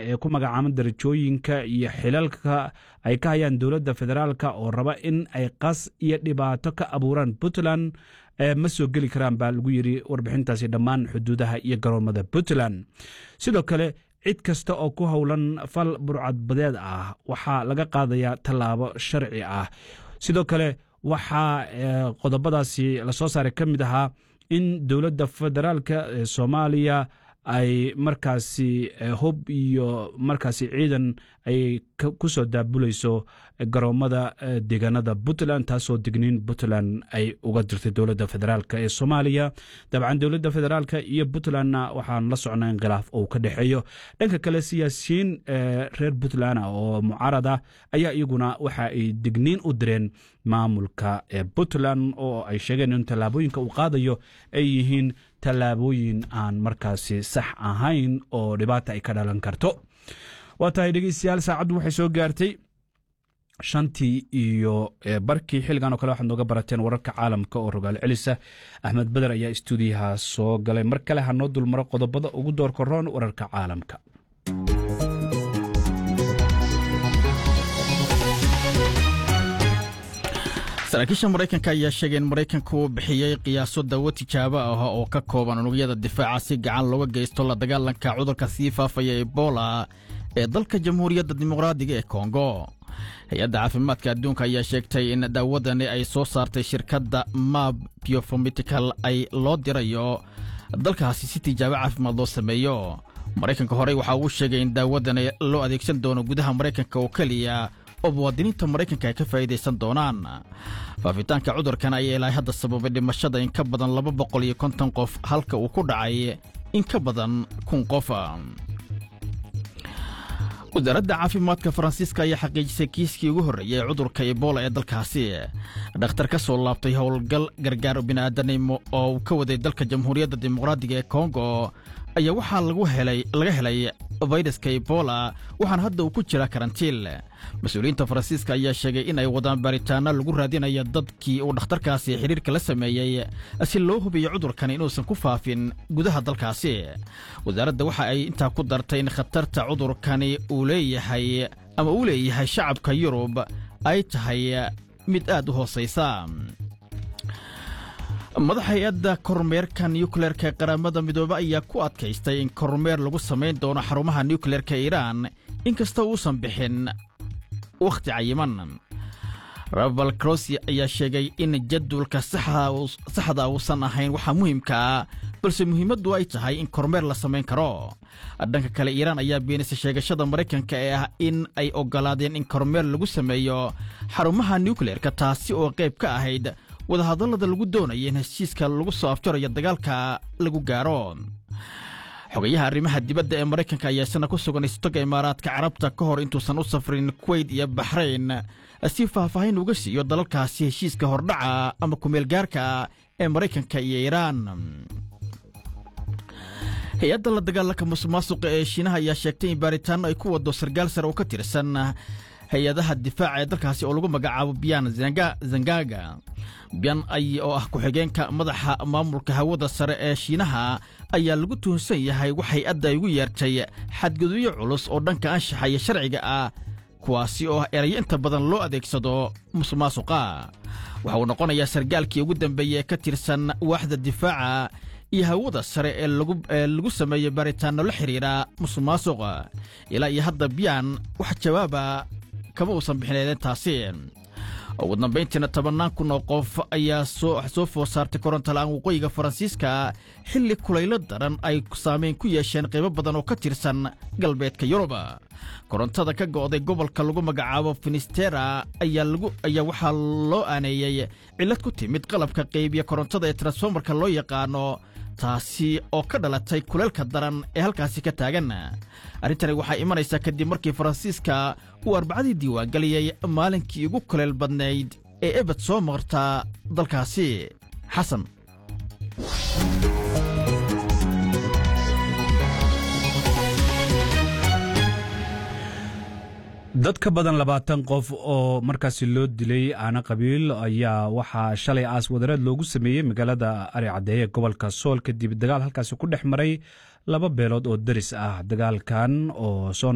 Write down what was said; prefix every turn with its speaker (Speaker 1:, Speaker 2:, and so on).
Speaker 1: ee ku magacaaban darajooyinka iyo xilalka ay ka hayaan dowladda federaalka oo raba in ay qas iyo dhibaato ka abuuraan puntland ma soo geli karaan baa lagu yidhi warbixintaasi dhammaan xuduudaha iyo garoomada puntland sidoo kale cid kasta oo ku howlan fal burcadbadeed ah waxaa laga qaadayaa tallaabo sharci ah sidoo kale waxaa qodobadaasi lasoo saaray ka mid ahaa in dowladda federaalka ee soomaaliya ay markaasi hub iyo markaasi ciidan ay ku soo daabulayso garoomada deegaanada puntland taasoo digniin puntland ay uga dirtay dowladda federaalk ee soomaaliya dabcan dowladda federaalk iyo puntlandna waxaan la socnaa in khilaaf uu ka dhexeeyo dhanka kale siyaasiyiin reer puntland oo mucaarad ah ayaa iyaguna waxa ay digniin u direen maamulka ee puntland oo ay sheegeen in tallaabooyinka uu qaadayo ay yihiin tallaabooyin aan markaasi sax ahayn oo dhibaata ay ka dhalan karto waa tahay dhegeystayaal saacaddu waxay soo gaartay shantii iyo barkii xilligan oo kale waxaad nooga barateen wararka caalamka oo rogaal celisa axmed beder ayaa istuudiyaha soo galay mar kale ha noo dulmaro qodobada ugu doorka roon wararka caalamka
Speaker 2: saraakiisha maraykanka ayaa sheegay in maraykanku uu bixiyey qiyaaso dawo tijaabo ah oo ka kooban unugyada difaaca si gacan looga geysto la dagaalanka cudurka sii faafaya ebola ee dalka jamhuuriyadda dimuqraadiga ee kongo hay-adda caafimaadka adduunka ayaa sheegtay in daawadani ay soo saartay shirkadda mab biofomitical ay loo dirayo dalkaasi si tijaabo caafimaad loo sameeyo maraykanka horey waxaa uu sheegay in daawadani loo adeegsan doono gudaha maraykanka oo keliya oo muwaadiniinta maraykanka ay ka faa'iidaysan doonaan faafitaanka cudurkan ayaa ilaa hadda sababay dhimashada in ka badan laba boqol iyo konton qof halka uu ku dhacay in ka badan kun qof wasaaradda caafimaadka faransiiska ayaa xaqiijisay kiiskii ugu horreeyey ee cudurka ebola ee dalkaasi dhakhtar ka soo laabtay howlgal gargaar bini'aadanimo oo uu ka waday dalka jamhuuriyadda dimuqraadiga ee kongo ayaa waxaa laga helay fayraska ebola waxaana hadda uu ku jira karantiil mas-uuliyiinta faransiiska ayaa sheegay in ay wadaan baaritaano lagu raadinaya dadkii uu dhakhtarkaasi xidhiirka la sameeyey si loo hubiyo cudurkan inuusan ku faafin gudaha dalkaasi wasaaradda waxa ay intaa ku dartay in khatarta cudurkani uu leeyahay ama uu leeyahay shacabka yurub ay tahay mid aad u hoosaysa madax hay-adda kormeerka nukleerka ee qaramada midoobe ayaa ku adkaystay in kormeer lagu samayn doono xarumaha nukleerka iiraan inkasta uusan bixin wakhti cayiman rabal crosi ayaa sheegay in jadwalka saxda uusan ahayn waxaa muhiimka ah balse muhiimaddu ay tahay in kormeer la samayn karo dhanka kale iiraan ayaa beenisay sheegashada maraykanka ee ah in ay oggolaadeen in kormeer lagu sameeyo xarumaha nukleerka taasi oo qayb ka ahayd wadahadallada lagu doonaya in heshiiska lagu soo afjarayo dagaalka lagu gaaro xogayaha arrimaha dibadda ee maraykanka ayaa isna ku sugan istoga imaaraadka carabta ka hor intuusan u safrin kuweyt iyo baxrayn si faahfaahin uga siiyo dalalkaasi heshiiska hordhaca ama kumeelgaarka ee maraykanka iyo iiraan hay-adda la dagaalanka musuqmaasuqa ee shiinaha ayaa sheegtay in baaritaanno ay ku wado sargaal sare oo ka tirsan hay-adaha difaaca ee dalkaasi oo lagu magacaabo biyan zangaga biyan ay oo ah ku-xigeenka madaxa maamulka hawada sare ee shiinaha ayaa lagu tuhunsan yahay wax hay-adda ay ugu yeertay xadgudubyo culus oo dhanka anshaxa iyo sharciga ah kuwaasi oo ah erayo inta badan loo adeegsado musuqmaasuqa waxa uu noqonayaa sargaalkii ugu dambeeyey ee ka tirsan waaxda difaaca iyo hawada sare ee lagu sameeyey baaritaanno la xidhiidha musuqmaasuqa ilaa iyo hadda biyan wax jawaaba kama uusan bixin eedeentaasi ugu dambayntiina tobannaan kun oo qof ayaa soo food saartay korontola-aan waqooyiga faransiiska xilli kulaylo daran ay saamayn ku yeesheen qaybo badan oo ka tirsan galbeedka yurub korontada ka go'day gobolka lagu magacaabo finistera ayaa waxaa loo aaneeyey cillad ku timid qalabka qaybiya korontada ee transformarka loo yaqaano taasi oo ka dhalatay kuleelka daran ee halkaasi ka taagan arrintani waxaa imanaysaa kadib markii faransiiska uu arbacadii diiwaangeliyey maalinkii ugu kuleel badnayd ee ebed soo marta dalkaasi xasan
Speaker 1: dad ka badan labaatan qof oo markaasi loo dilay aana qabiil ayaa waxaa shalay aas wadareed loogu sameeyey magaalada ari caddeeye gobolka sool kadib dagaal halkaasi ku dhex maray laba beelood oo daris ah dagaalkan oo soo